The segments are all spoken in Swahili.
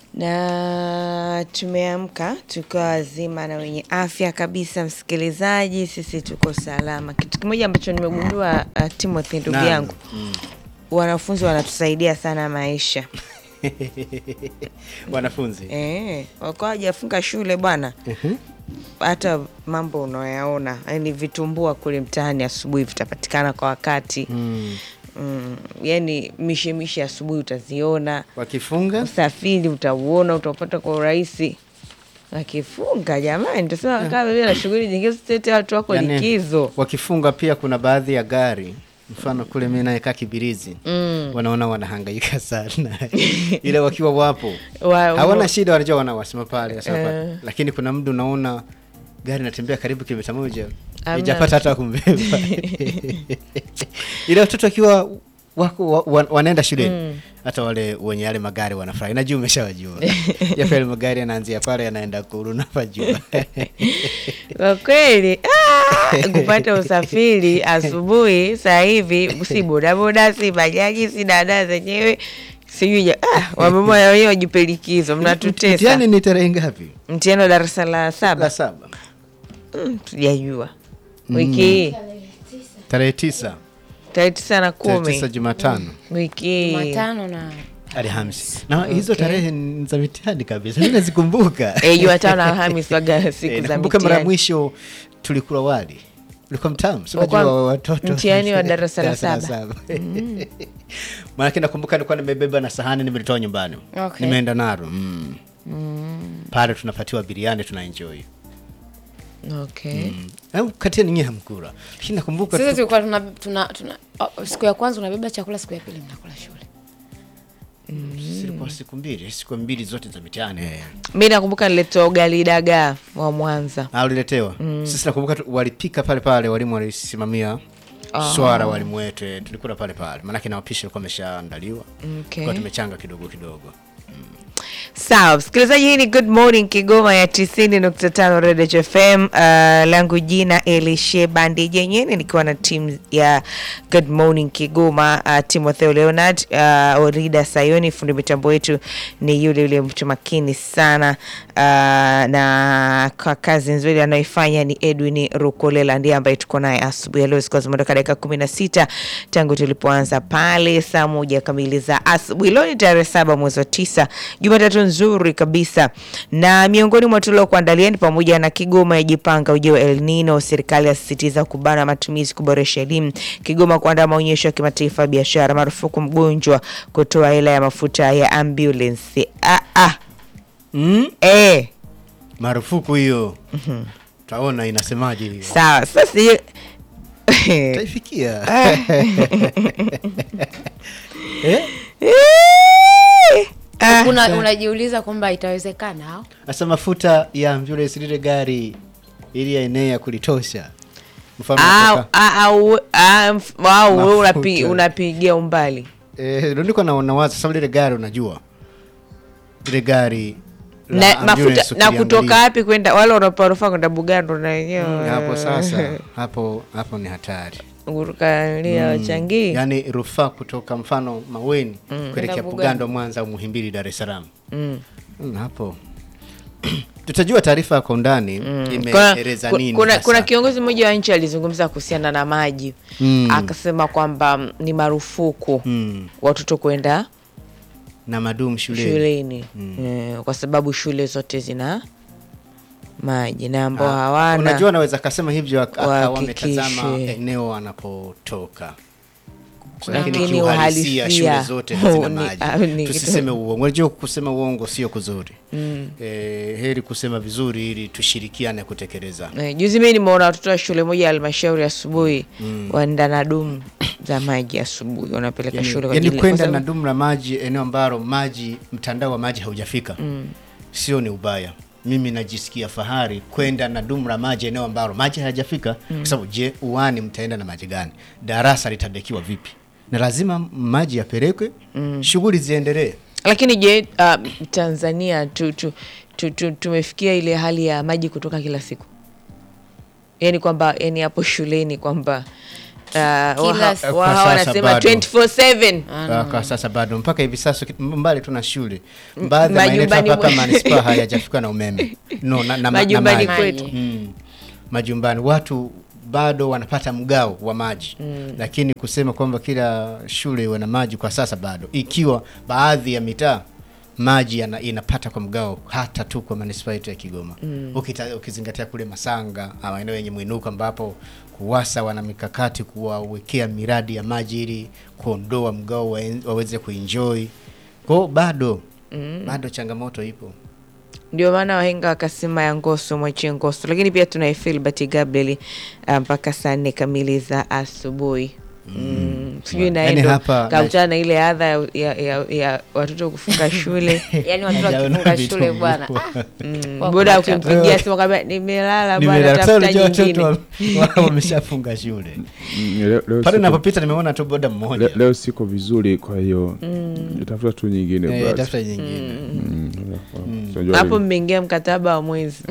na tumeamka tukiwa wazima na wenye afya kabisa. Msikilizaji, sisi tuko salama. Kitu kimoja ambacho nimegundua uh, Timothy ndugu Naam. yangu, wanafunzi wanatusaidia sana maisha wanafunzi eh, wakuwa hajafunga shule bwana hata mambo unayaona yani vitumbua kule mtaani asubuhi vitapatikana kwa wakati mm. mm, yani mishemishe asubuhi utaziona wakifunga usafiri utauona utaupata kwa urahisi wakifunga jamani tasema kama vile na shughuli nyingine sitete watu wako yani, likizo wakifunga pia kuna baadhi ya gari mfano kule mi nayekaa Kibirizi Mm. wanaona wanahangaika sana ile wakiwa wapo Wa- hawana shida, wanajua wana wasema pale wasema pale. Eh. lakini kuna mdu unaona gari natembea karibu kilomita moja Hamna. ijapata hata kumbeba ile watoto wakiwa wako wa, wa, wanaenda shuleni hata wale wenye yale magari wanafurahi, najua umeshawajua japo yale magari yanaanzia pale yanaenda Kuru napajua kwa kweli ah, kupata usafiri asubuhi saa hivi si bodaboda si bajaji si dada zenyewe sijui ja- ah, wamama wenyewe wajipe likizo mnatutesa Mtihani ni tarehe ngapi? mtihani wa darasa la La saba saba, Mm, tujajua wiki hii tarehe tisa, tarehe tisa na tarehe tisa kumi Jumatano wiki hii Jumatano na Alhamisi, na hizo tarehe ni za mitihani kabisa, mimi nazikumbuka. Eh, Jumatano na Alhamis waga siku Eh, za nakumbuka mara ya mitihani. mwisho tulikula wali ulikuwa mtamu, si Ulikuwa unajua watoto mtihani wa darasa la Darasa saba. Maanake nakumbuka nilikuwa nimebeba na sahani nimelitoa nyumbani, Okay. nimeenda nalo mm. pale tunapatiwa biriani tuna enjoy Okay. au kati nyinyi hamkula, lakini nakumbuka sisi tu- tulikuwa tuna, tuna, tuna oh, siku ya kwanza unabeba chakula, siku ya pili mnakula shule. zilikuwa siku mbili, siku mbili zote za mitihani eh. Mi nakumbuka niletea ugali dagaa wa Mwanza. Ah, uliletewa sisi nakumbuka tu- walipika pale pale, walimu walisimamia swara, walimu wetu eh, tulikula pale pale, maanake na wapishi walikuwa wameshaandaliwa Okay. kwa tumechanga kidogo kidogo. Sawa, msikilizaji, hii ni Good Morning Kigoma ya 90.5 Redio FM. Uh, langu jina Elishe Bandi Jenyeni, nikiwa na timu ya Good Morning Kigoma, uh, Timotheo Leonard, uh, Orida Sayoni, fundi mitambo wetu ni yule yule mtu makini sana uh, na kwa kazi nzuri anayoifanya ni Edwin Rukolela, ndiye ambaye tuko naye asubuhi ya leo, zikiwa zimeondoka dakika kumi na sita tangu tulipoanza pale saa moja kamili za asubuhi. Leo ni tarehe saba mwezi wa tisa, Jumatatu nzuri kabisa, na miongoni mwa tuliokuandalia ni pamoja na Kigoma yajipanga ujio wa El Nino, serikali yasisitiza kubana matumizi kuboresha elimu, Kigoma kuandaa maonyesho ya kimataifa ya biashara, marufuku mgonjwa kutoa hela ya mafuta ya ambulance. Ah, ah. Mm? Eh. Marufuku hiyo taona inasemaje hiyo, Sawa, sasa hiyo- taifikia eh? Ah, Una, unajiuliza kwamba itawezekana au? Asa mafuta ya ambulance lile gari ili yaenee ya kulitosha, mfano au kutoka- au au mf- au wewe unapi- Mafuta. unapigia umbali eh, ndio niko na nawaza sababu lile gari unajua lile gari la na ambulance mafuta na kutoka ukiliangalia, wapi kwenda wale wanaporofaa kwenda Bugando na wenyewe hapo sasa hapo hapo ni hatari kurukalia wachangii yaani rufaa kutoka mfano Maweni kuelekea Kwenda Bugando, Mwanza au Muhimbili, Dar es Salaam Mm. Mm, hapo tutajua taarifa kwa undani Kuna, imeeleza nini kuna, hasa. kuna kiongozi mmoja wa nchi alizungumza kuhusiana na maji Mm. akasema kwamba mm, ni marufuku Mm, watoto kwenda na madumu shuleni shuleni eh, kwa sababu shule zote zina maji na ambao Ah, hawana unajua naweza kasema hivyo ak- akawa wahakikishe. wametazama eneo wanapotoka lakini Lakini kiuhalisia uhalisia shule zote hazina ni- maji ah, ni- tusiseme uongo unajua kusema uongo sio kuzuri eh, heri kusema vizuri ili tushirikiane kutekeleza Eh, juzi mi nimeona watoto wa shule moja ya halmashauri asubuhi waenda na dumu za maji asubuhi wanapeleka yani, shule kwa yani ajili- kwa kwenda sababu- na dumu la maji eneo ambalo maji mtandao wa maji haujafika sio ni ubaya mimi najisikia fahari kwenda na dumu la maji eneo ambalo maji hayajafika kwa sababu je uani mtaenda na maji gani darasa litadekiwa vipi na lazima maji yapelekwe shughuli ziendelee lakini je uh, tanzania tu, tu, tu, tu, tumefikia ile hali ya maji kutoka kila siku yaani kwamba yani hapo shuleni kwamba Ah, Kila waha- siku. waha Kwa sasa wanasema bado. 24/7 Ah, kwa sasa bado mpaka hivi sasa ki- mbali tuna shule baadhi ya maeneo majumbani mpaka mwe- manispaa hayajafika na umeme no, na, na, na Majumbani maji. kwetu. mm. majumbani watu bado wanapata mgao wa maji lakini kusema kwamba kila shule iwe na maji kwa sasa bado ikiwa baadhi ya mitaa maji yana, inapata kwa mgao hata tu kwa manispaa yetu ya Kigoma Ukita, ukizingatia kule Masanga ah, maeneo yenye mwinuko ambapo KUWASA wana mikakati kuwawekea miradi ya maji ili kuondoa mgao waen- waweze kuenjoy kwao bado bado changamoto ipo ndio maana wahenga wakasema ya ngoso mwachie ngoso lakini pia tuna Filbert Gabriel ah, mpaka saa nne kamili za asubuhi Mm, sijui Yaani naendo hapa- kakutana na ile adha ya, ya, ya, ya watoto kufunga shule Yaani watoto Hajaona wakifunga vitu shule mkubwa. bwana. Ah, Mm, Wako boda wachache. ukimpigia simu kwambia nimelala bwana Nimelala. Sasa tafuta unajua nyingine watoto wa- wameshafunga shule Mm, leo- leo pale siko- napopita nimeona tu boda mmoja le- leo siko vizuri kwa hiyo nitafuta tu nyingine Eh, brother. tafuta nyingine Mm, unajua hapo hivi. mmeingia mkataba wa mwezi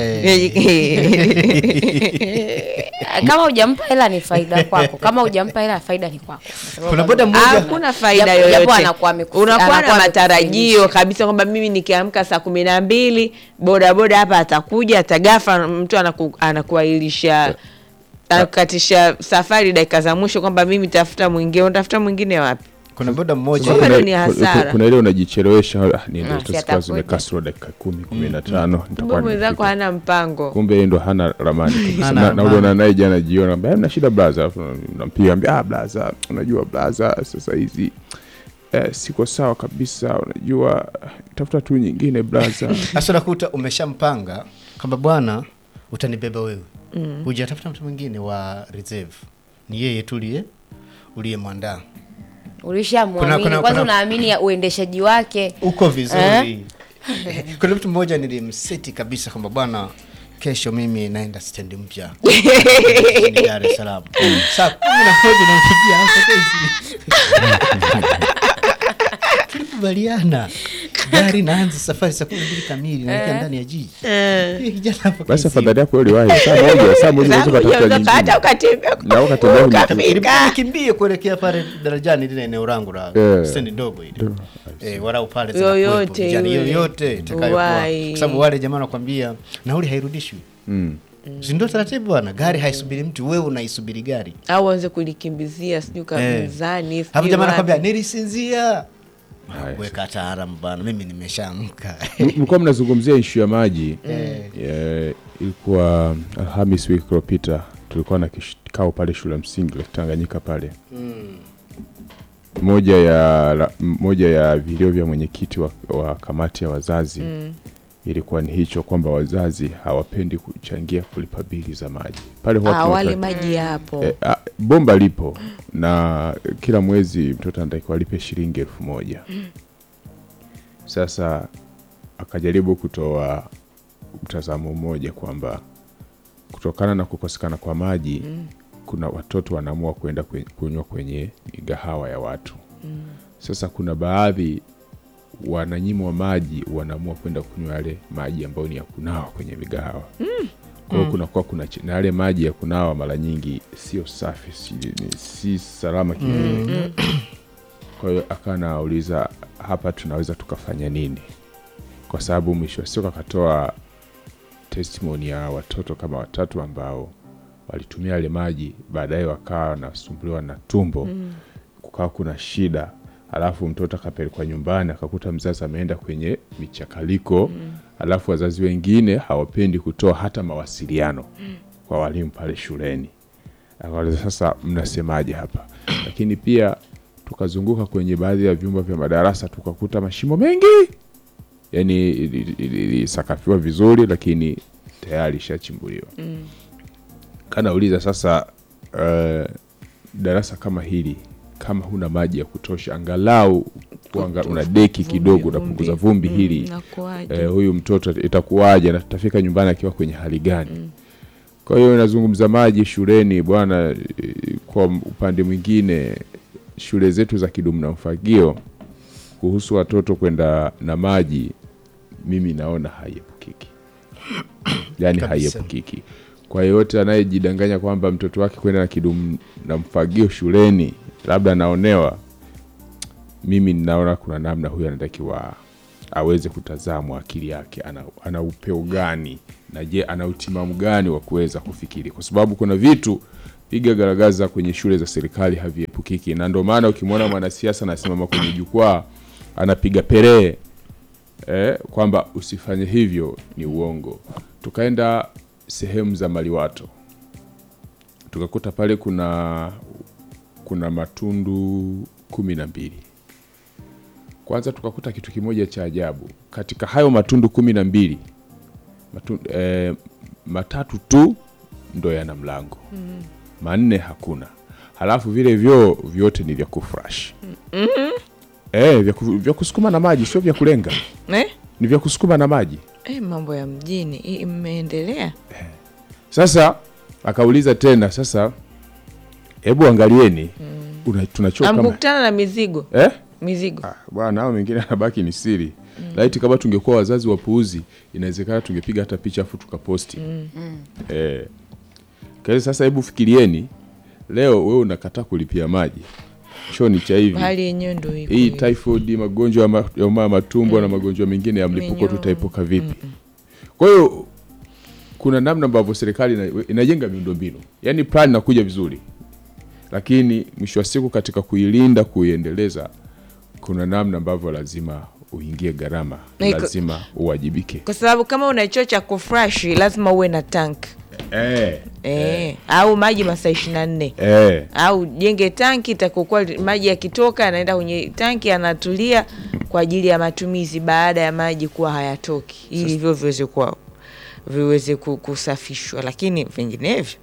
kama hujampa hela ni faida kwako kama hujampa hela faida ni kwako Kwa sababu Kuna boda bado- mmoja- hakuna faida Japo- japo yoyote anakuwa ameku- unakuwa na anakuwa matarajio amekufundisha. kabisa kwamba mimi nikiamka saa kumi na mbili bodaboda hapa atakuja atagafa mtu anaku, anakuahirisha anakukatisha safari dakika za mwisho kwamba mimi tafuta mwingine unatafuta mwingine wapi kuna boda mmoja Sasa Bado kuna- ni kuna- hasara. kuna ile unajichelewesha ah, niende Ah, tu si zikawa atakuja. zimekaa sura dakika kumi kumi na tano kumbe nitakuwa mwenzako nimefika. hana mpango kumbe yeye ndo hana ramani kabisa. Hana Na- ramani. na uliona naye jana jioni ambia na shida blaza Alafu nampiga ambia ah blaza unajua blaza sasa hizi eh, siko sawa kabisa unajua tafuta tu nyingine blaza hasa unakuta umeshampanga kwamba bwana utanibeba wewe hujatafuta mtu mwingine wa reserve ni yeye tu uliye uliyemwandaa Kuna- ulishamwamini kuna- kwanza kuna- unaamini ya uendeshaji wake uko vizuri kuna mtu mmoja nilimseti kabisa kwamba bwana kesho mimi naenda stendi mpya jijini Dar es Salaam saa kumi na moja nampigia hapo kesi tulikubaliana gari naanza safari saa kumi na mbili kamili naelekea ndani ya jiji Yule kijana hapo basi kesi. afadhali yako uliwahi saa moja saa moja unaweza ukatafuta hata nyingine ukatembea Na ukatembea kwenye- ukafika. Ilibidi nikimbie kuelekea pale darajani lile eneo langu la Eh. stendi ndogo ile Ndio. eh, warau pale Yoyote zinakuwepo, vijana, yule. yoyote itakayokuwa Wai. kwa sababu wale jamaa wanakwambia nauli hairudishwi Mm. si ndio taratibu bwana gari haisubiri mtu wewe unaisubiri gari au anze kulikimbizia sijui Eh. kamizani hapo sijui jamaa wapi. anakwambia nilisinzia Haya, weka taalamu bwana mimi nimeshaamka M- mlikuwa mnazungumzia ishu ya maji Eh, ilikuwa alhamis wiki iliyopita tulikuwa na kikao pale shule ya msingi la tanganyika pale moja ya la, moja ya vilio vya mwenyekiti wa, wa kamati ya wazazi ilikuwa ni hicho kwamba wazazi hawapendi kuchangia kulipa bili za maji pale huwa Ah, tunapa- wale maji yapo Eh, ah, bomba lipo na kila mwezi mtoto anatakiwa alipe shilingi elfu moja sasa akajaribu kutoa mtazamo mmoja kwamba kutokana na kukosekana kwa maji kuna watoto wanaamua kwenda kwe- kunywa kwenye migahawa ya watu sasa kuna baadhi wananyimwa maji wanaamua kwenda kunywa yale maji ambayo ni ya kunawa kwenye migahawa kwa hiyo kunakuwa kuna ch- na yale maji ya kunawa mara nyingi sio safi si, ni- si salama kivile kwa hiyo akawa nauliza hapa tunaweza tukafanya nini kwa sababu mwisho wa siku akatoa testimony ya watoto kama watatu ambao walitumia yale maji baadaye wakawa wanasumbuliwa na tumbo kukawa kuna shida alafu mtoto akapelekwa nyumbani akakuta mzazi ameenda kwenye michakaliko alafu wazazi wengine hawapendi kutoa hata mawasiliano kwa walimu pale shuleni akauliza sasa mnasemaje hapa lakini pia tukazunguka kwenye baadhi ya vyumba vya madarasa tukakuta mashimo mengi yani ilisakafiwa vizuri lakini tayari ishachimbuliwa mm. kanauliza sasa uh, darasa kama hili kama huna maji ya kutosha angalau kuanga, una deki kidogo unapunguza vumbi hili nakuaje eh, huyu mtoto itakuwaje na tutafika nyumbani akiwa kwenye hali gani kwa hiyo nazungumza maji shuleni bwana eh, kwa upande mwingine shule zetu za kidumu na mfagio kuhusu watoto kwenda na maji mimi naona haiepukiki yaani Kabisa. haiepukiki kwa yeyote anayejidanganya kwamba mtoto wake kwenda na kidumu na mfagio shuleni labda anaonewa mimi ninaona kuna namna huyu anatakiwa aweze kutazamwa akili yake ana, ana upeo gani na je ana utimamu gani wa kuweza kufikiri kwa sababu kuna vitu piga garagaza kwenye shule za serikali haviepukiki na ndio maana ukimwona mwanasiasa anasimama kwenye jukwaa anapiga perehe eh, kwamba usifanye hivyo ni uongo tukaenda sehemu za maliwato tukakuta pale kuna kuna matundu kumi na mbili kwanza tukakuta kitu kimoja cha ajabu katika hayo matundu kumi na mbili matundu, eh, matatu tu ndo yana mlango mm. manne hakuna halafu vile vyoo vyote ni vya kufresh mm-hmm. eh, vya, ku, vya kusukuma na maji sio vya kulenga eh? ni vya kusukuma na maji Eh, mambo ya mjini hii mmeendelea sasa akauliza tena sasa hebu angalieni mm. tunachoka kama amkukutana na mizigo eh? mizigo Ah, bwana hao mengine anabaki ni siri mm. laiti kama tungekuwa wazazi wapuuzi inawezekana tungepiga hata picha afu tukaposti mm. eh. Kazi sasa hebu fikirieni leo wewe unakataa kulipia maji choni cha hivi hali yenyewe ndo iko hii hivi. typhoid magonjwa ya ma- ya homa ya matumbo na magonjwa mengine ya mlipuko Minyoo. tutaepuka vipi kwa hiyo kuna namna ambavyo serikali ina- inajenga miundombinu yaani plan inakuja vizuri lakini mwisho wa siku katika kuilinda kuiendeleza kuna namna ambavyo lazima uingie gharama Na iko- lazima uwajibike kwa sababu kama una choo cha kufreshi lazima uwe na tank eh, eh, au maji masaa ishiri na nne eh. au jenge tanki itakokuwa maji yakitoka yanaenda kwenye tanki yanatulia kwa ajili ya matumizi baada ya maji kuwa hayatoki ili hivyo viweze kuwa viweze ku- kusafishwa lakini vinginevyo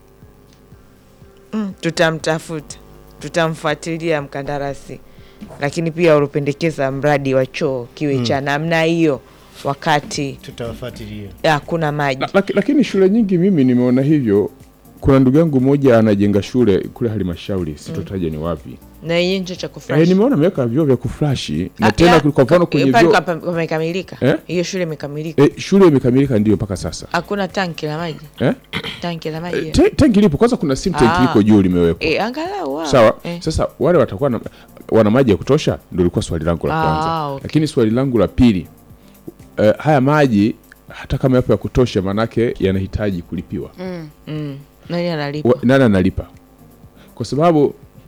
mm, tutamtafuta tutamfuatilia mkandarasi lakini pia ulipendekeza mradi wa choo kiwe cha namna hiyo wakati tutawafuatilia hakuna maji La- laki- lakini shule nyingi mimi nimeona hivyo kuna ndugu yangu mmoja anajenga shule kule halmashauri sitotaja ni wapi na yenyewe ncho cha eh, kufresh nimeona ameweka vyoo vya kuflashi na Ah, tena ya, kwa mfano kwenye pale vyoo kapa- pamekamilika Eh? hiyo shule imekamilika eh, shule imekamilika ndio mpaka sasa hakuna tanki la maji eh? tanki la maji Te- tenki lipo kwanza kuna sim tanki Ah. liko juu limewekwa e, angalau wao. sawa eh. sasa wale watakuwa na, wana maji ya kutosha ndio ilikuwa swali langu la Ah, kwanza okay. lakini swali langu la pili eh, haya maji hata kama yapo ya kutosha manake yanahitaji kulipiwa mm. nani analipa Wa- nani analipa kwa sababu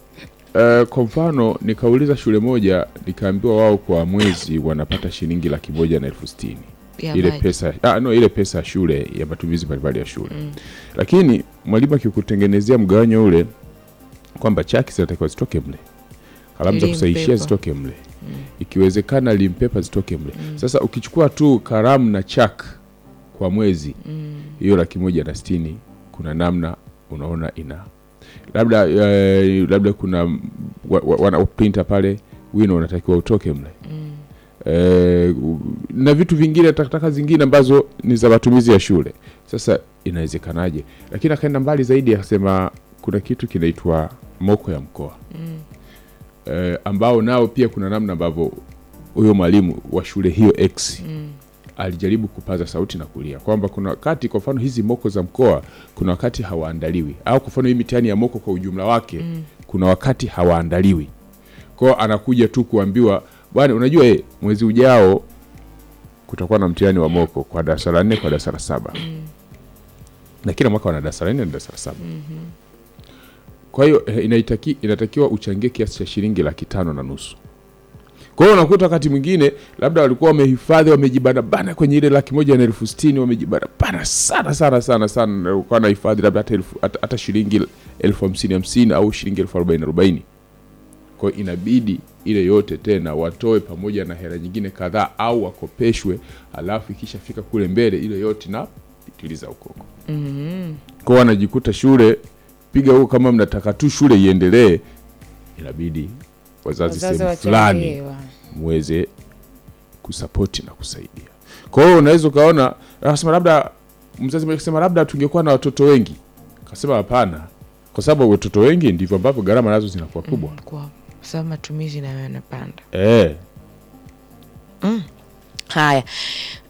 uh, kwa mfano nikauliza shule moja nikaambiwa wao kwa mwezi wanapata shilingi laki moja na elfu sitini Ya ile maji. pesa ah, no, ile pesa ya shule ya matumizi mbalimbali ya shule mm. lakini mwalimu akikutengenezea mgawanyo ule kwamba chaki zinatakiwa zitoke mle kalamu za kusahishia Limpepa. zitoke mle mm. ikiwezekana limpepa zitoke mle mm. sasa ukichukua tu karamu na chak kwa mwezi hiyo laki moja na sitini kuna namna unaona ina labda eh, labda kuna wa, wa, wana printer pale wino unatakiwa utoke mle mm. eh, u- na vitu vingine takataka zingine ambazo ni za matumizi ya shule sasa inawezekanaje lakini akaenda mbali zaidi akasema kuna kitu kinaitwa moko ya mkoa mm. eh, ambao nao pia kuna namna ambavyo huyo mwalimu wa shule hiyo x mm alijaribu kupaza sauti na kulia kwamba kuna wakati kwa mfano hizi moko za mkoa kuna wakati hawaandaliwi au kwa mfano hii mitihani ya moko kwa ujumla wake mm. kuna wakati hawaandaliwi kwao anakuja tu kuambiwa bwana unajua eh, mwezi ujao kutakuwa na mtihani wa moko kwa darasa la nne kwa darasa la saba mm. na kila mwaka wana darasa la nne na darasa la saba mm-hmm. kwa hiyo eh, inaitaki, inatakiwa uchangie kiasi cha shilingi laki tano na nusu kwa hiyo unakuta wakati mwingine labda walikuwa wamehifadhi wamejibanabana kwenye ile laki moja na elfu sitini wamejibanabana sana sana sana sana na walikuwa wanahifadhi labda hata, elfu, hata, hata shilingi elfu hamsini hamsini au shilingi elfu arobaini arobaini kwa hiyo inabidi ile yote tena watoe pamoja na hela nyingine kadhaa au wakopeshwe alafu ikishafika kule mbele ile yote na pitiliza ukoko mm-hmm. kwao wanajikuta shule piga huko kama mnataka tu shule iendelee inabidi wazazi Wazazi sehemu fulani wachangiwa. muweze kusapoti na kusaidia kwa hiyo unaweza ukaona akasema labda mzazi mmoja akasema labda tungekuwa na watoto wengi kasema hapana kwa sababu watoto wengi ndivyo ambavyo gharama nazo zinakuwa kubwa kwa sababu matumizi nayo yanapanda eh haya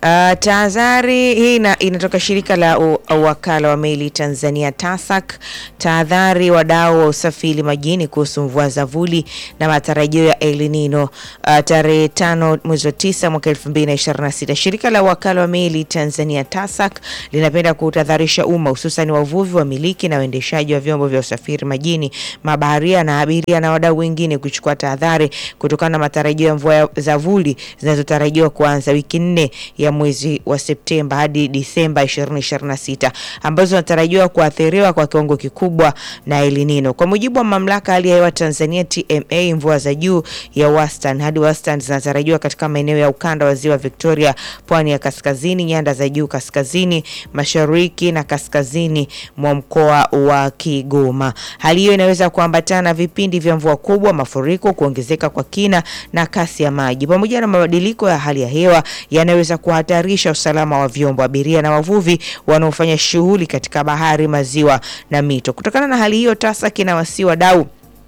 Uh, tahadhari hii ina, inatoka shirika la u- wakala wa meli Tanzania TASAC. Tahadhari wadau wa usafiri majini kuhusu mvua za vuli na matarajio ya El Nino. Uh, tarehe tano mwezi wa tisa mwaka 2026 shirika la wakala wa meli Tanzania TASAC linapenda kutahadharisha umma hususan wavuvi, wamiliki na waendeshaji wa vyombo vya usafiri majini, mabaharia na abiria na wadau wengine kuchukua tahadhari kutokana na matarajio ya mvua ya- za vuli zinazotarajiwa kuanza wiki nne ya mwezi wa Septemba hadi Disemba 2026 ambazo zinatarajiwa kuathiriwa kwa kiwango kikubwa na El Nino. Kwa mujibu wa mamlaka ya hali ya hewa Tanzania TMA, mvua za juu ya wastani hadi wastani zinatarajiwa katika maeneo ya ukanda wa ziwa Victoria, pwani ya kaskazini, nyanda za juu kaskazini, mashariki na kaskazini mwa mkoa wa Kigoma. Hali hiyo inaweza kuambatana na vipindi vya mvua kubwa, mafuriko, kuongezeka kwa kina na kasi ya maji pamoja na mabadiliko ya hali ya hewa yanayoweza kuhatarisha usalama wa vyombo, abiria na wavuvi wanaofanya shughuli katika bahari, maziwa na mito. Kutokana na hali hiyo, TASAC inawasihi wadau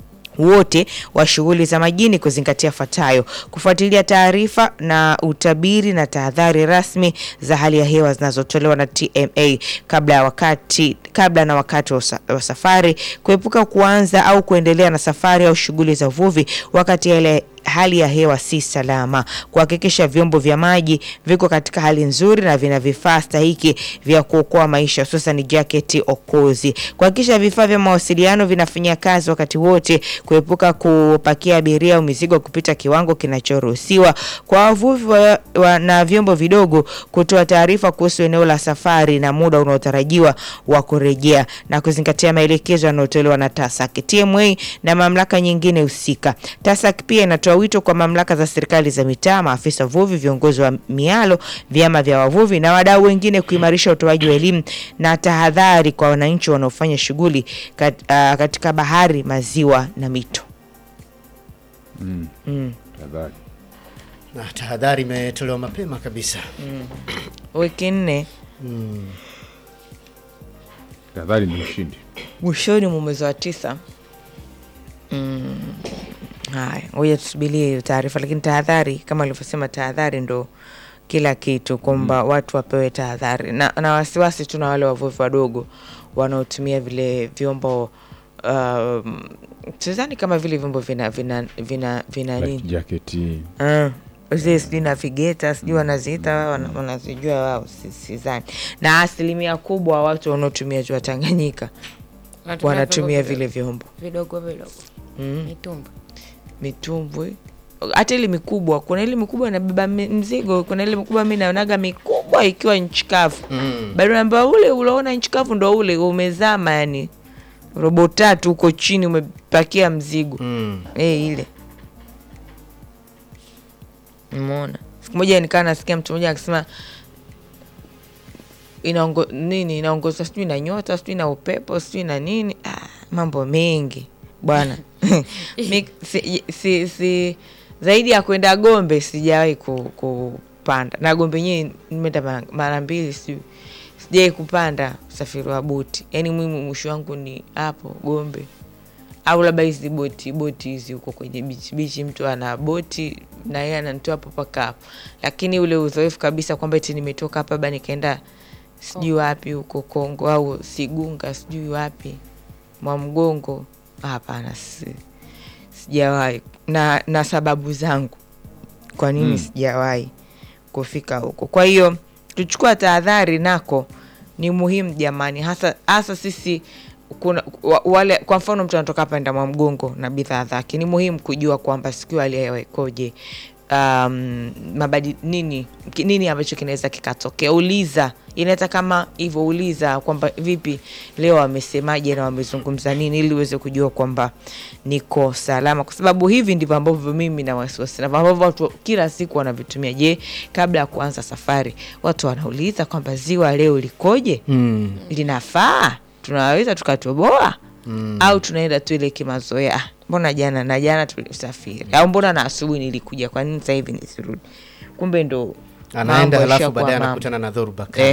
wote wa shughuli za majini kuzingatia fuatayo: kufuatilia taarifa na utabiri na tahadhari rasmi za hali ya hewa zinazotolewa na TMA kabla ya wakati kabla na wakati wa usa- wa safari, kuepuka kuanza au kuendelea na safari au shughuli za uvuvi wakati ile hali ya hewa si salama, kuhakikisha vyombo vya maji viko katika hali nzuri na vina vifaa stahiki vya kuokoa maisha, hususan jaketi okozi, kuhakikisha vifaa vya mawasiliano vinafanya kazi wakati wote, kuepuka kupakia abiria au mizigo kupita kiwango kinachoruhusiwa, kwa wavuvi wa, wa, na vyombo vidogo kutoa taarifa kuhusu eneo la safari na muda unaotarajiwa wa kurejea na kuzingatia maelekezo yanayotolewa na TASAC, TMA na mamlaka nyingine husika. TASAC pia inatoa wito kwa mamlaka za serikali za mitaa, maafisa uvuvi, viongozi wa mialo, vyama vya wavuvi na wadau wengine kuimarisha utoaji wa elimu na tahadhari kwa wananchi wanaofanya shughuli kat, ah, katika bahari, maziwa na mito. Tafadhali. na tahadhari imetolewa mapema kabisa. Wiki nne Tafadhali ni ushindi. mwishoni mwa mwezi wa tisa. Mm. Haya, ngoja tusubirie hiyo taarifa, lakini tahadhari kama alivyosema, tahadhari ndo kila kitu, kwamba watu wapewe tahadhari na, na wasiwasi tu na wale wavuvi wadogo wanaotumia vile vyombo um, sidhani kama vile vyombo vina vina vina, vina nini Life jacket. Ah, zile sijui navigeta sijui wanaziita wao, wana- wanazijua wao, si- sidhani. Na asilimia kubwa watu wanaotumia ziwa Tanganyika wanatumia vyombo vile vyombo vidogo vidogo mm. mitumba mitumbwi hata ile mikubwa kuna ile mikubwa inabeba mi- mzigo kuna ile mikubwa mi naonaga mikubwa ikiwa nchi kavu Mm. bado namba ule unaona nchi kavu ndo ule umezama yani robo tatu huko chini umepakia mzigo Mm. Eh, ile umeona siku moja nikaa nasikia mtu mmoja akisema inaongo nini inaongozwa sijui na nyota sijui na upepo sijui na nini ah, mambo mengi bwana Mi- si, si, si, zaidi ya kwenda gombe sijawahi ku, kupanda na gombe yenyewe nimeenda mara- mara mbili sijui sijawai kupanda usafiri wa boti yaani mimi mwisho wangu ni hapo gombe au labda hizi boti boti hizi huko kwenye bichi bichi, mtu ana boti na yeye ananitoa hapo mpaka hapo, lakini ule uzoefu kabisa kwamba eti nimetoka hapa ba nikaenda sijui wapi huko Kongo au Sigunga sijui wapi Mwamgongo, hapana, si, sijawahi na, na sababu zangu kwa nini Mm. sijawahi kufika huko. Kwa hiyo tuchukua tahadhari nako ni muhimu jamani, hasa hasa sisi kuna wa- wale, kwa mfano mtu anatoka hapa enda Mwamgongo na bidhaa zake, ni muhimu kujua kwamba siku hali ya hewa ikoje, um, mabadi nini ki- nini ambacho kinaweza kikatokea. Uliza, inaweza kama hivyo, uliza kwamba vipi leo wamesemaje na wamezungumza nini, ili uweze kujua kwamba niko salama, kwa sababu hivi ndivyo ambavyo mimi na wasiwasi na ambavyo watu kila siku wanavitumia. Je, kabla ya kuanza safari watu wanauliza kwamba ziwa leo likoje? Mm. linafaa tunaweza tukatoboa mm. au tunaenda tu ile kimazoea "Ah, mbona jana na jana tulisafiri au mbona na asubuhi nilikuja kwa nini sasa hivi nisirudi kumbe ndo Anaenda mambo halafu yashakuwa baadaye mambo. anakutana na dhoruba kali. Eh,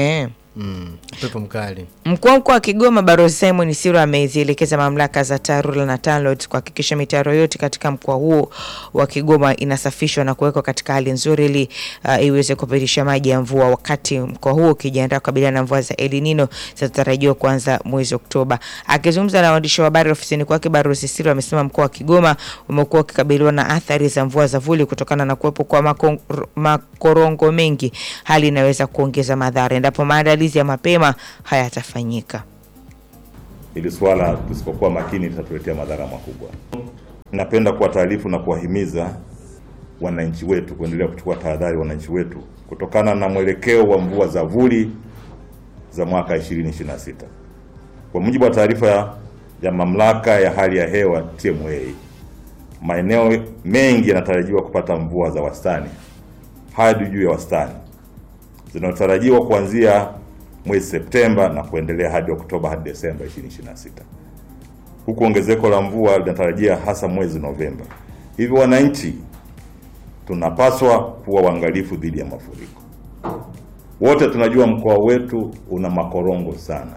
mm, upepo mkali Mkuu wa mkoa wa Kigoma Balozi Simon Siro amezielekeza mamlaka za TARURA na TANROADS kuhakikisha mitaro yote katika mkoa huo wa Kigoma inasafishwa na kuwekwa katika hali nzuri ili uh, iweze kupitisha maji ya mvua, wakati mkoa huo ukijiandaa kukabiliana na mvua za El Nino zinazotarajiwa kuanza mwezi Oktoba. Akizungumza na waandishi wa habari ofisini kwake, Balozi Siro amesema mkoa wa Kigoma umekuwa ukikabiliwa na athari za mvua za vuli kutokana na kuwepo kwa makon- makorongo mengi, hali inaweza kuongeza madhara endapo maandalizi ya mapema hayatafanyika. Hili swala tusipokuwa makini litatuletea madhara makubwa. Napenda kuwataarifu na kuwahimiza wananchi wetu kuendelea kuchukua tahadhari, wananchi wetu kutokana na mwelekeo wa mvua za vuli za mwaka 2026. Kwa mujibu wa taarifa ya, ya mamlaka ya hali ya hewa TMA, maeneo mengi yanatarajiwa kupata mvua za wastani hadi juu ya wastani zinazotarajiwa kuanzia mwezi Septemba na kuendelea hadi Oktoba hadi Desemba 2026, huku ongezeko la mvua linatarajia hasa mwezi Novemba. Hivyo wananchi tunapaswa kuwa waangalifu dhidi ya mafuriko. Wote tunajua mkoa wetu una makorongo sana,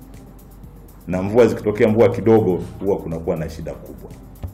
na mvua zikitokea, mvua kidogo, huwa kunakuwa na shida kubwa,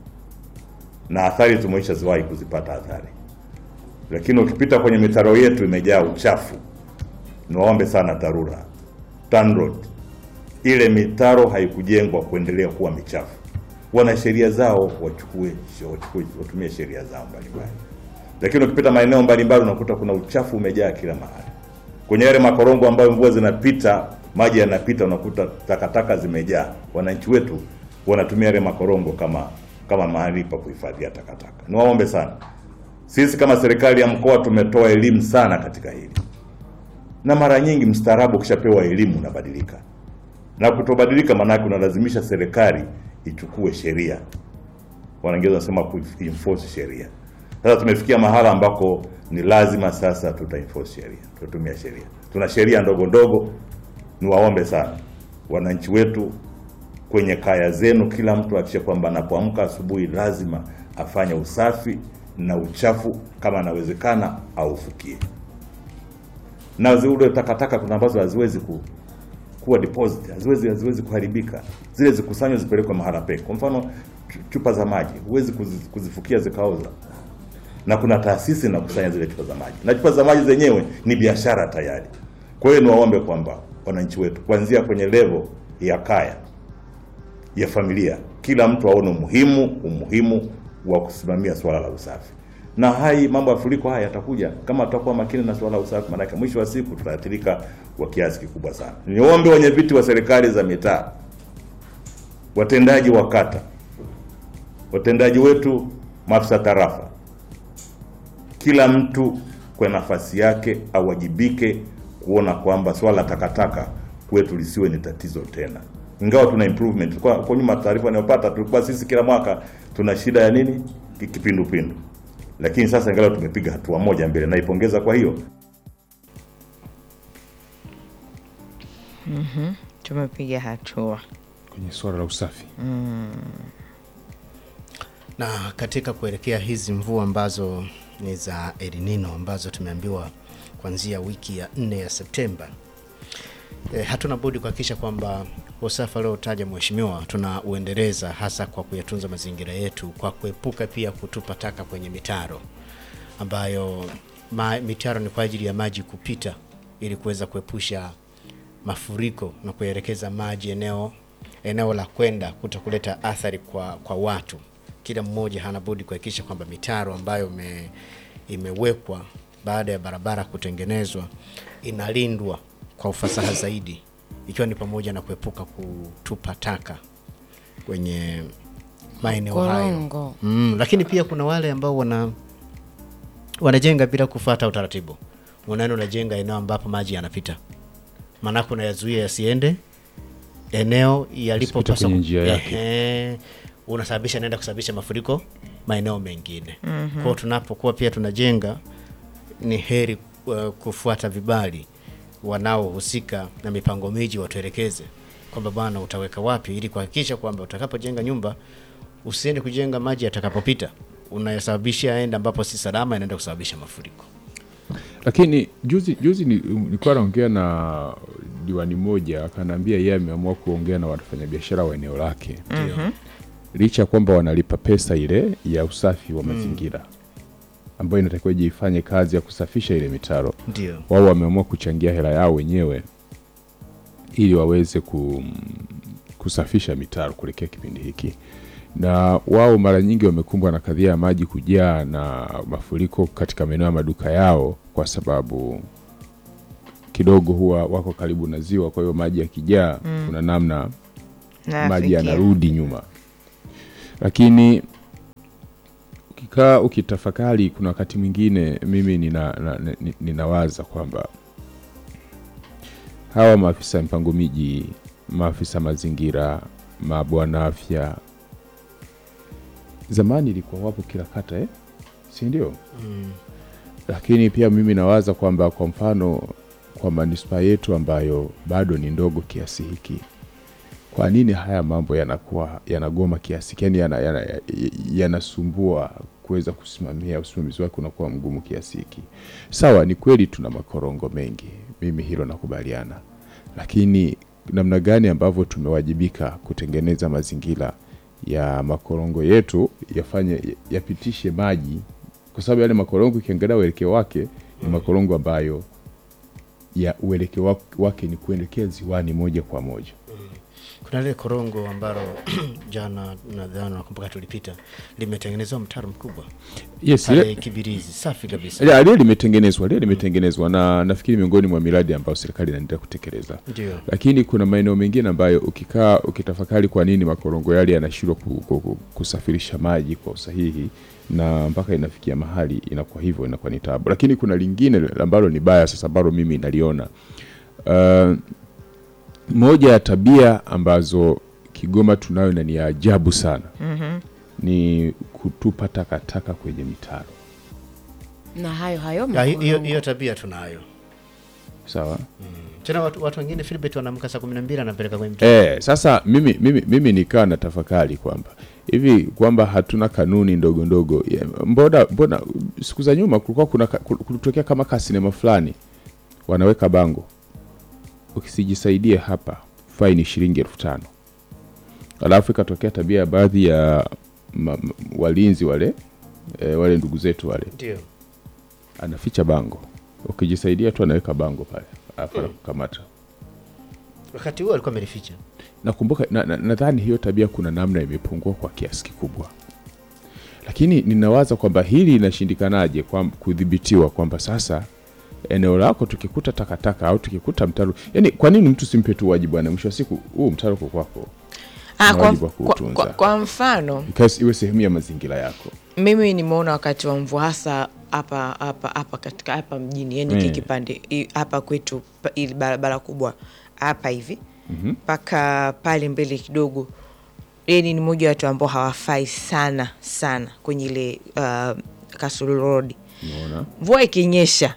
na athari tumeisha ziwahi kuzipata athari, lakini ukipita kwenye mitaro yetu imejaa uchafu. Niwaombe sana TARURA, TANROADS, ile mitaro haikujengwa kuendelea kuwa michafu. Wana sheria zao, wachukue wachukue, watumie sheria zao mbalimbali, lakini ukipita maeneo mbalimbali unakuta kuna uchafu umejaa kila mahali. Kwenye yale makorongo ambayo mvua zinapita, maji yanapita, unakuta takataka zimejaa. Wananchi wetu wanatumia yale makorongo kama kama mahali pa kuhifadhia takataka. Niwaombe sana, sisi kama serikali ya mkoa tumetoa elimu sana katika hili na mara nyingi mstaarabu ukishapewa elimu unabadilika, na kutobadilika maana yake unalazimisha serikali ichukue sheria, wanaingereza wanasema ku enforce sheria. Sasa tumefikia mahala ambako ni lazima sasa tuta enforce sheria, tutatumia sheria. Tuna sheria ndogo ndogo. Niwaombe sana wananchi wetu kwenye kaya zenu, kila mtu akisha kwamba anapoamka asubuhi lazima afanye usafi na uchafu, kama anawezekana aufukie na zile takataka kuna ambazo haziwezi ku, kuwa deposit haziwezi haziwezi kuharibika, zile zikusanywe zipelekwe mahala peke. Kwa mfano chu- chupa za maji huwezi kuzi- kuzifukia zikaoza, na kuna taasisi inakusanya zile chupa za maji, na chupa za maji zenyewe ni biashara tayari. Kwa hiyo niwaombe kwamba wananchi wetu kuanzia kwenye level ya kaya ya familia, kila mtu aone umuhimu umuhimu wa kusimamia swala la usafi na hai mambo ya mafuriko haya yatakuja kama tutakuwa makini na swala la usafi, maanake mwisho wa siku tutaathirika kwa kiasi kikubwa sana. Niombe wenye viti wa serikali za mitaa, watendaji wa kata, watendaji wetu, maafisa tarafa, kila mtu kwa nafasi yake awajibike kuona kwamba swala la takataka kwetu lisiwe ni tatizo tena. Ingawa tuna improvement kwa, kwa nyuma taarifa ninayopata tulikuwa sisi kila mwaka tuna shida ya nini Ki- kipindupindu, lakini sasa ingawa tumepiga hatua moja mbele, naipongeza kwa hiyo. Tumepiga hatua. kwenye suala la usafi na katika kuelekea hizi mvua ambazo ni za El Nino ambazo tumeambiwa kuanzia wiki ya nne ya Septemba e, hatuna budi kuhakikisha kwamba usafi aliotaja mheshimiwa tunauendeleza hasa kwa kuyatunza mazingira yetu kwa kuepuka pia kutupa taka kwenye mitaro ambayo ma, mitaro ni kwa ajili ya maji kupita ili kuweza kuepusha mafuriko na kuelekeza maji eneo eneo la kwenda kuta kuleta athari kwa, kwa watu. Kila mmoja hana budi kuhakikisha kwamba mitaro ambayo me, imewekwa baada ya barabara kutengenezwa inalindwa kwa ufasaha zaidi, ikiwa ni pamoja na kuepuka kutupa taka kwenye maeneo hayo. Korongo. Mm, lakini pia kuna wale ambao wana wanajenga bila kufuata utaratibu. Unaenda unajenga eneo ambapo maji yanapita, maanake unayazuia yasiende eneo yalipopaswa. kwenye njia yake. Ehe, unasababisha naenda kusababisha mafuriko maeneo mengine. Kwa hiyo tunapokuwa pia tunajenga, ni heri uh, kufuata vibali wanaohusika na mipango miji watuelekeze kwamba bwana, utaweka wapi, ili kuhakikisha kwamba utakapojenga nyumba usiende kujenga maji yatakapopita unayasababisha aende ambapo si salama, inaenda kusababisha mafuriko. lakini juzi juzi ni- nilikuwa naongea na diwani moja akanaambia yeye ameamua kuongea na wafanyabiashara wa eneo lake licha ya kwamba wanalipa pesa ile ya usafi wa mazingira ambayo inatakiwa ije ifanye kazi ya kusafisha ile mitaro ndio wao wameamua kuchangia hela yao wenyewe ili waweze ku, kusafisha mitaro kuelekea kipindi hiki na wao mara nyingi wamekumbwa na kadhia ya maji kujaa na mafuriko katika maeneo ya maduka yao kwa sababu kidogo huwa wako karibu na ziwa kwa hiyo maji yakijaa kuna namna maji Nafikia. yanarudi nyuma lakini ukikaa ukitafakari kuna wakati mwingine mimi nina, na, ni- ninawaza kwamba hawa maafisa mpango miji maafisa mazingira mabwana afya zamani ilikuwa wapo kila kata eh? si ndio lakini pia mimi nawaza kwamba kwa mfano kwa manispaa yetu ambayo bado ni ndogo kiasi hiki kwa nini haya mambo yanakuwa yanagoma kiasi yani yanasumbua yana, yana yanasumbua kuweza kusimamia usimamizi wake unakuwa mgumu kiasi hiki sawa ni kweli tuna makorongo mengi mimi hilo nakubaliana lakini namna gani ambavyo tumewajibika kutengeneza mazingira ya makorongo yetu yafanye yapitishe maji kwa sababu yale makorongo ukiangalia uelekeo wake ni makorongo ambayo ya uelekeo wak- wake ni kuelekea ziwani moja kwa moja kuna lile korongo ambalo jana nadhani nakumbuka tulipita limetengenezewa mtaro mkubwa yes pale ile- Kibirizi, safi kabisa. ile ile limetengenezwa ile limetengenezwa na nafikiri miongoni mwa miradi ambayo serikali inaendelea kutekeleza Ndio. lakini kuna maeneo mengine ambayo ukikaa ukitafakari kwa nini makorongo yale yanashindwa ku, ku, ku, kusafirisha maji kwa usahihi na mpaka inafikia mahali inakuwa hivyo inakuwa ni tabu lakini kuna lingine ambalo ni baya sasa ambalo mimi naliona uh, moja ya tabia ambazo Kigoma tunayo na ni ya ajabu sana mm-hmm. ni kutupa takataka kwenye mitaro na hayo hayo Ya, hi- hiyo makorongo. hiyo tabia tunayo sawa tena watu, watu wengine Philbert wanaamka saa kumi na mbili anapeleka kwenye mtaro Eh, sasa mimi, mimi, mimi nikaa na tafakari kwamba hivi kwamba hatuna kanuni ndogo ndogo ya, mbona, mbona siku za nyuma kulikuwa kuna ka- kul- kulitokea kama ka sinema fulani wanaweka bango ukisijisaidia hapa faini shilingi elfu tano alafu ikatokea tabia ya baadhi ya ma, ma, walinzi wale e, wale ndugu zetu wale ndio anaficha bango ukijisaidia tu anaweka bango pale alafu anakukamata wakati huo alikuwa amelificha nakumbuka nadhani na, nadhani hiyo tabia kuna namna imepungua kwa kiasi kikubwa lakini ninawaza kwamba hili linashindikanaje kwa kudhibitiwa kwamba sasa eneo lako tukikuta takataka au tukikuta mtaro yani kwa nini mtu simpe tu wajibu bwana mwisho wa siku huu mtaro uko kwako Ah, Una kwa, wajibu wa kwa, kuutunza. kwa, kwa mfano Because iwe sehemu ya mazingira yako mimi nimeona wakati wa mvua hasa hapa hapa hapa katika hapa mjini yani Mm. hiki kipande i- hapa kwetu pa- ili barabara kubwa hapa hivi mpaka pale mbele kidogo yani ni moja ya watu ambao hawafai sana sana kwenye ile uh, Kasulu Road unaona mvua ikinyesha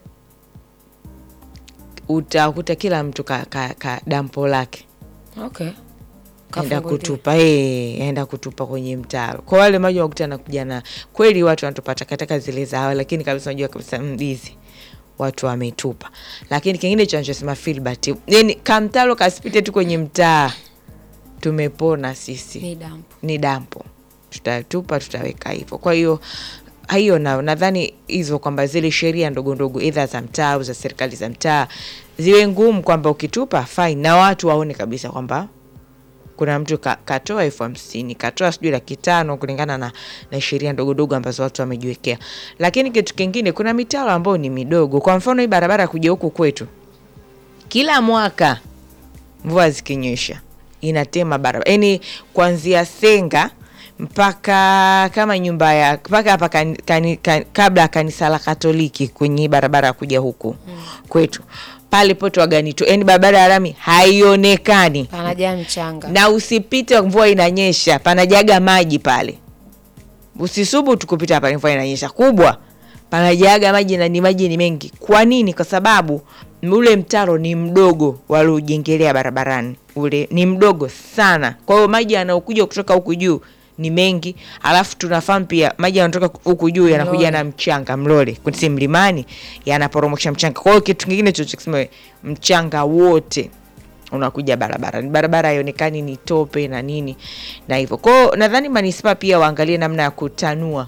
utakuta kila mtu ka, ka, ka dampo lake okay. enda Kafunguliwa. kutupa eh, enda kutupa kwenye mtaro. Kwa wale maji wakuta nakuja na kweli, watu wanatupa takataka zile za hawa, lakini kabisa unajua kabisa mm, hizi watu wametupa. Lakini kingine cha nachosema Filbert, yani kamtaro kasipite tu kwenye mtaa, tumepona sisi ni dampo ni dampo, tutatupa tutaweka hivyo. Kwa hiyo hiyo nao nadhani hizo kwamba zile sheria ndogo ndogo edha za mtaa au za serikali za mtaa ziwe ngumu, kwamba ukitupa fine, na watu waone kabisa kwamba kuna mtu ka, katoa elfu hamsini katoa sijui laki tano kulingana na, na sheria ndogo ndogo ambazo watu wamejiwekea. Lakini kitu kingine, kuna mitaro ambayo ni midogo. Kwa mfano hii barabara ya kuja huku kwetu, kila mwaka mvua zikinyesha inatema barabara, yaani kuanzia Senga mpaka kama nyumba ya mpaka hapa kan, kan, kan, kabla ya kanisa la Katoliki kwenye hii barabara ya kuja huku kwetu pale poto waganito, yaani barabara ya lami haionekani panajaa mchanga na usipite mvua inanyesha, panajaga maji pale. Usisubu tukupita pale mvua inanyesha kubwa, panajaga maji na ni maji ni mengi. Kwa nini? Kwa sababu ule mtaro ni mdogo waliojengelea barabarani, ule ni mdogo sana. Kwa hiyo maji yanaokuja kutoka huku juu ni mengi, alafu tunafahamu pia maji yanatoka huku juu yanakuja Mlole. na mchanga mlole, si mlimani, yanaporomosha mchanga. Kwa hiyo kitu kingine chochote kusema mchanga wote unakuja barabara, ni barabara haionekani, ni tope na nini na hivyo. Kwa hiyo nadhani manispaa pia waangalie namna ya kutanua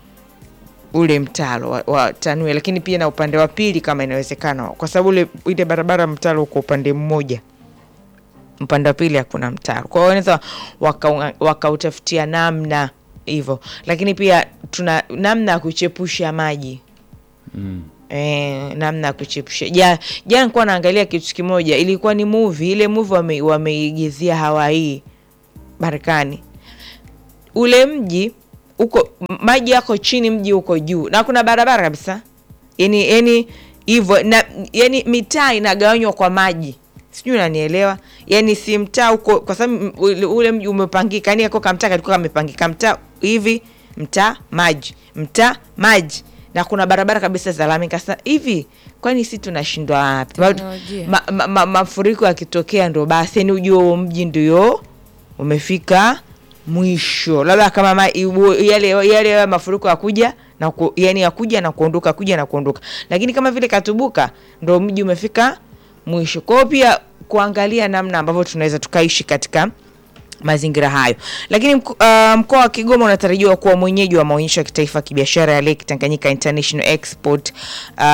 ule mtaro wa- watanue, lakini pia na upande wa pili kama inawezekana, kwa sababu ule ile barabara mtaro uko upande mmoja, upande wa pili hakuna mtaro. Kwa hiyo wanaweza waka- wakautafutia namna hivyo, lakini pia tuna namna ya kuchepusha maji Eh, namna ya kuchepusha. Ja, jana nilikuwa naangalia kitu kimoja, ilikuwa ni movie. Ile movie wame, wameigizia Hawaii Marekani. Ule mji uko m- maji yako chini, mji uko juu na kuna barabara kabisa, yani yani hivyo na yani mitaa inagawanywa kwa maji, sijui unanielewa? Yani si mtaa uko, kwa sababu m- ule- ule mji umepangika, yani kako kamtaa kalikuwa kamepangika, mtaa hivi, mtaa maji, mtaa maji na kuna barabara kabisa za lami. Kasa hivi, kwani si tunashindwa wapi? Teknolojia. Ma, ma, ma, mafuriko yakitokea ndo basi, yani ujue huo mji ndio umefika mwisho, labda kama ma, iwo- yale yale ya mafuriko yakuja na ku, yani yakuja na kuondoka kuja na kuondoka, lakini kama vile Katubuka ndo mji umefika mwisho. Kwa hiyo pia kuangalia namna ambavyo tunaweza tukaishi katika mazingira hayo. Lakini mko- uh, mkoa wa Kigoma unatarajiwa kuwa mwenyeji wa maonyesho ya kitaifa ya kibiashara ya Lake Tanganyika International Export uh,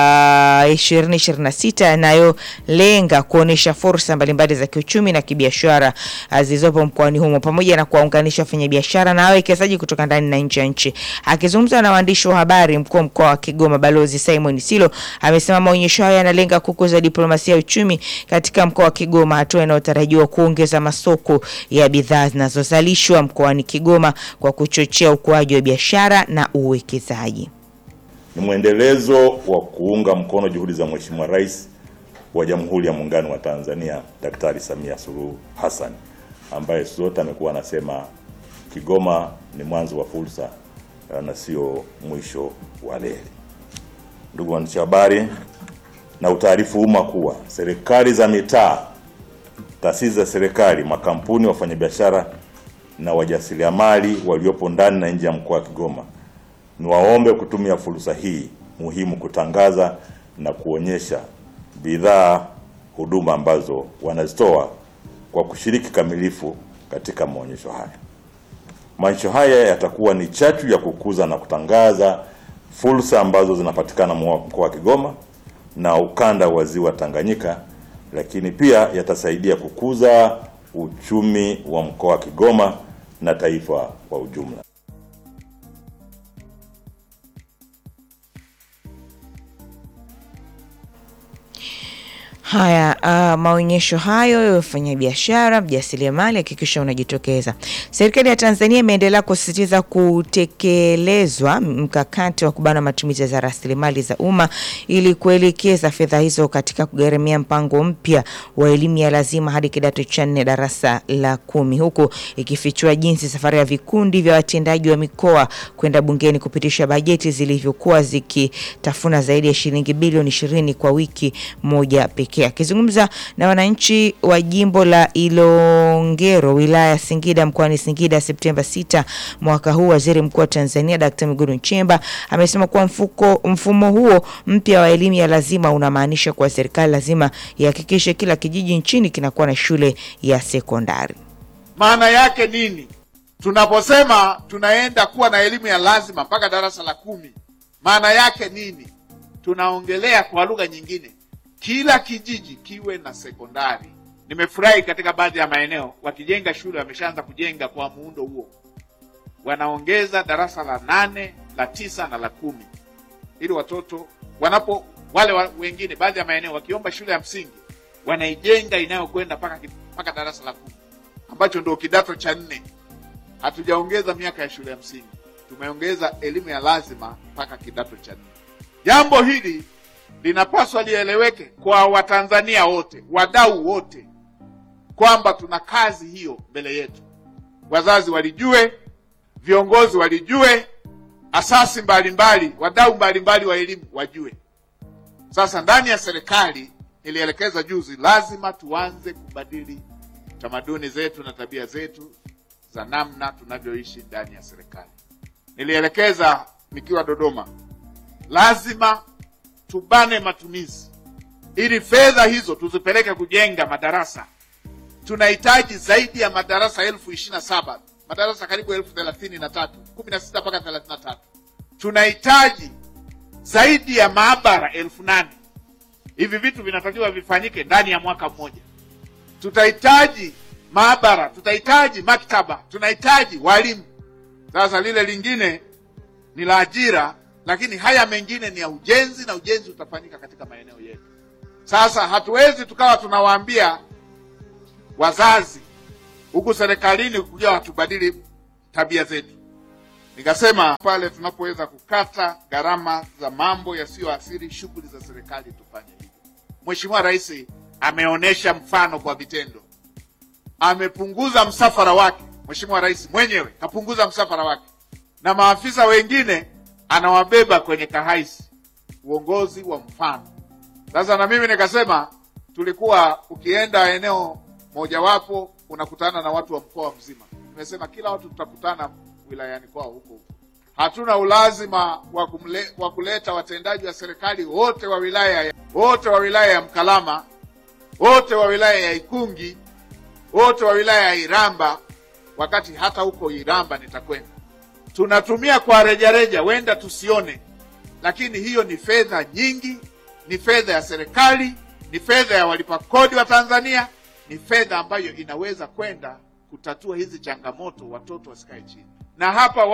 uh, 2026 yanayolenga kuonyesha fursa mbalimbali za kiuchumi na kibiashara uh, zilizopo mkoani humo pamoja na kuwaunganisha wafanyabiashara na wawekezaji kutoka ndani na nje ya nchi. Akizungumza na waandishi wa habari, mkuu wa mkoa wa Kigoma Balozi Simon Silo amesema maonyesho hayo yanalenga kukuza diplomasia ya uchumi katika mkoa wa Kigoma, hatua inayotarajiwa kuongeza masoko ya bidhaa zinazozalishwa mkoani Kigoma kwa kuchochea ukuaji wa biashara na uwekezaji. ni mwendelezo wa kuunga mkono juhudi za Mheshimiwa Rais wa Jamhuri ya Muungano wa Tanzania Daktari Samia Suluhu Hassan ambaye siku zote amekuwa anasema Kigoma ni mwanzo wa fursa eh, na sio mwisho wa reli. Ndugu waandishi wa habari, na utaarifu umma kuwa serikali za mitaa, taasisi za serikali, makampuni, wafanyabiashara na wajasiriamali waliopo ndani na nje ya mkoa wa Kigoma niwaombe kutumia fursa hii muhimu kutangaza na kuonyesha bidhaa, huduma ambazo wanazitoa kwa kushiriki kamilifu katika maonyesho haya. Maonyesho haya yatakuwa ni chachu ya kukuza na kutangaza fursa ambazo zinapatikana mwa- mkoa wa Kigoma na ukanda wa ziwa Tanganyika, lakini pia yatasaidia kukuza uchumi wa mkoa wa Kigoma na taifa kwa ujumla. Haya, uh, maonyesho hayo ya wafanyabiashara, mjasiriamali, hakikisha unajitokeza. Serikali ya Tanzania imeendelea kusisitiza kutekelezwa mkakati wa kubana matumizi za rasilimali za umma ili kuelekeza fedha hizo katika kugharamia mpango mpya wa elimu ya lazima hadi kidato cha nne darasa la kumi, huku ikifichua jinsi safari ya vikundi vya watendaji wa mikoa kwenda bungeni kupitisha bajeti zilivyokuwa zikitafuna zaidi ya shilingi bilioni ishirini kwa wiki moja pekee. Akizungumza na wananchi wa jimbo la Ilongero wilaya ya Singida mkoani Singida Septemba 6 mwaka huu, waziri mkuu wa Tanzania Dkt. Mwigulu Nchemba amesema kuwa mfuko, mfumo huo mpya wa elimu ya lazima unamaanisha kuwa serikali lazima ihakikishe kila kijiji nchini kinakuwa na shule ya sekondari. Maana yake nini? Tunaposema tunaenda kuwa na elimu ya lazima mpaka darasa la kumi, maana yake nini? Tunaongelea kwa lugha nyingine, kila kijiji kiwe na sekondari. Nimefurahi katika baadhi ya maeneo wakijenga shule, wameshaanza kujenga kwa muundo huo, wanaongeza darasa la nane, la tisa na la kumi, ili watoto wanapo wale wa, wengine baadhi ya maeneo wakiomba shule ya msingi wanaijenga inayokwenda mpaka ki- mpaka darasa la kumi ambacho ndio kidato cha nne. Hatujaongeza miaka ya shule ya msingi, tumeongeza elimu ya lazima mpaka kidato cha nne. Jambo hili linapaswa lieleweke kwa Watanzania wote, wadau wote, kwamba tuna kazi hiyo mbele yetu. Wazazi walijue, viongozi walijue, asasi mbalimbali, wadau mbalimbali wa elimu wajue. Sasa ndani ya serikali nilielekeza juzi, lazima tuanze kubadili tamaduni zetu na tabia zetu za namna tunavyoishi ndani ya serikali. Nilielekeza nikiwa Dodoma, lazima tubane matumizi ili fedha hizo tuzipeleke kujenga madarasa. Tunahitaji zaidi ya madarasa elfu ishirini na saba madarasa karibu elfu thelathini na tatu kumi na sita mpaka thelathini na tatu Tunahitaji zaidi ya maabara elfu nane Hivi vitu vinatakiwa vifanyike ndani ya mwaka mmoja. Tutahitaji maabara, tutahitaji maktaba, tunahitaji walimu. Sasa lile lingine ni la ajira, lakini haya mengine ni ya ujenzi, na ujenzi utafanyika katika maeneo yetu. Sasa hatuwezi tukawa tunawaambia wazazi huku serikalini kuja watubadili tabia zetu. Nikasema pale tunapoweza kukata gharama za mambo yasiyoathiri shughuli za serikali tufanye hivyo. Mheshimiwa Rais ameonyesha mfano kwa vitendo, amepunguza msafara wake. Mheshimiwa Rais mwenyewe kapunguza msafara wake, na maafisa wengine anawabeba kwenye kahaisi. Uongozi wa mfano. Sasa na mimi nikasema, tulikuwa ukienda eneo mojawapo unakutana na watu wa mkoa mzima. Nimesema kila watu tutakutana wilayani kwao huko huko. Hatuna ulazima wa kumle, wa kuleta watendaji wa serikali wote wa wilaya ya, wote wa wilaya ya Mkalama, wote wa wilaya ya Ikungi, wote wa wilaya ya Iramba, wakati hata huko Iramba nitakwenda. Tunatumia kwa rejareja, wenda tusione, lakini hiyo ni fedha nyingi, ni fedha ya serikali, ni fedha ya walipa kodi wa Tanzania, ni fedha ambayo inaweza kwenda kutatua hizi changamoto, watoto wasikae chini na hapa